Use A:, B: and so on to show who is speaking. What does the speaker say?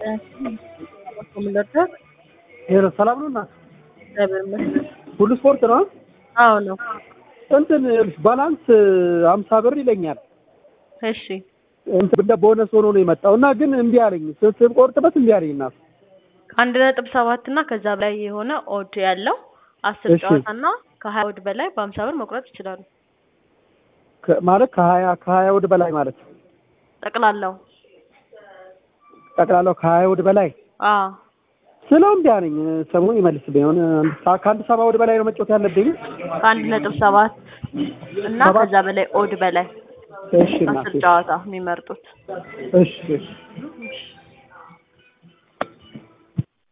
A: ምንደርደር
B: ሄሎ ሰላም ነው እናት?
A: እግዚአብሔር ይመስገን።
B: ሁሉ ስፖርት ነው?
A: አዎ ነው።
B: እንትን ይኸውልሽ ባላንስ አምሳ ብር ይለኛል።
A: እሺ
B: እንትን እንደ ቦነስ ሆኖ ነው የመጣው እና ግን እምቢ አለኝ። ስንቆርጥበት እምቢ አለኝ እናት።
A: አንድ ነጥብ ሰባት እና ከዛ በላይ የሆነ ኦድ ያለው አስር
B: እሺ።
A: ጨዋታ እና ከሀያ ኦድ በላይ በሀምሳ ብር መቁረጥ ይችላሉ።
B: ከ- ማለት ከሀያ ከሀያ ወድ በላይ ማለት
A: ጠቅላላው
B: ጠቅላላው ከሀያ ወድ በላይ
A: አዎ
B: ስለው እምቢ አለኝ። ሰሞኑን ይመልስልኝ የሆነ አንድ ሰ- ከአንድ ሰባ ወድ በላይ ነው መጫወት ያለብኝ።
A: ከአንድ ነጥብ ሰባት እና
B: ሰባት?
A: ከዛ በላይ ኦድ በላይ
B: እሺ እናት
A: አስር ጨዋታ የሚመርጡት
B: እሺ እሺ
A: እሺ